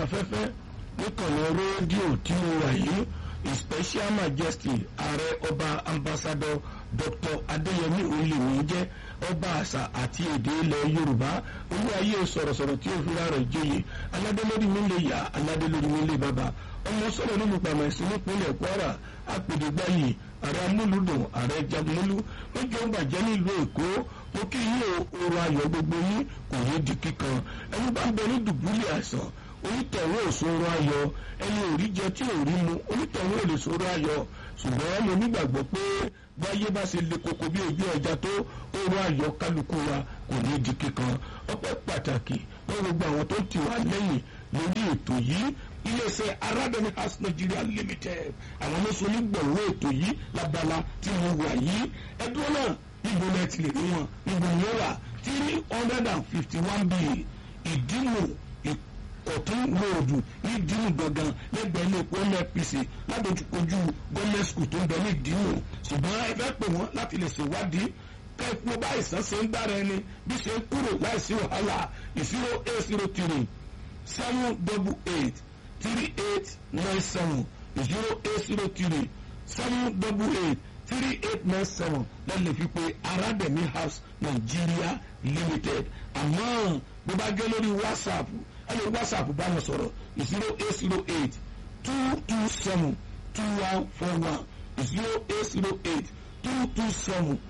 afẹ́fẹ́ níkànnì rédíò tí mo wà yìí his special majesty ààrẹ ọba ambassador dr adéyẹmí oyèmí jẹ́ ọba àṣà àti èdè ilẹ̀ yorùbá olú ayé sọ̀rọ̀sọ̀rọ̀ tí ó fi rárá ìjòyè aládé lórí mi lè yá aládé lórí mi lè bàbá ọmọ sọ̀rọ̀ nínú pàmò ẹ̀sìn nípínlẹ̀ kwara apèdègbáyì ààrẹ amúlùdùn ààrẹ jagunmólú lójú ọgbà jẹ́ nílùú èkó mo kí yín o oorun ayọ̀ gbogbo yín kò ní di kíkan ẹni bá ń bẹ ní dùbúlẹ̀ àìsàn onítọ̀wé òṣòro ayọ̀ ẹni òrí jẹ tí òrí mu onítọ̀wé ò lè ṣòro ayọ̀ ṣùgbọ́n mo nígbàgbọ́ pé báyé bá ṣe le koko bí ojú ọjà tó oorun ayọ̀ kálukú wa kò ní di kíkan ọpẹ́ pàtàkì wọ́n gbogbo àwọn tó ti wà lẹ́yìn lórí ètò yìí iléeṣẹ́ arábẹ́ni house nigeria limited àwọn lóṣù onígbọ̀wọ́ ètò yìí lábala tí mo wà yìí ẹdúró náà níbo lẹ ti lè rí wọn níbo ni ó wà three hundred and fifty one b ìdímù ọ̀tún lóòdù ní ìdímù gangan lẹ́gbẹ̀ẹ́ ilé epo nnpc ládojúkojú gọ́ọ̀mẹ̀ skul tó ń bẹ ní ìdímù ṣùgbọ́n ẹ fẹ́ pè wọ́n láti lè ṣèwádìí kẹ́ẹ̀pọ̀ bá ìsàn ṣe ń dára ẹni bí ṣe ń kúrò láìsí wàhálà zero eight zero three seven double eight three eight nine seven zero eight zero three seven double eight three eight nine seven lẹ́lẹ̀ fi pé arademi house nigeria limited àmọ́ bó bá gẹ́ lórí whatsapp ẹ lè whatsapp bá wọn sọ̀rọ̀ zero eight zero eight two two seven two one four one zero eight zero eight two two seven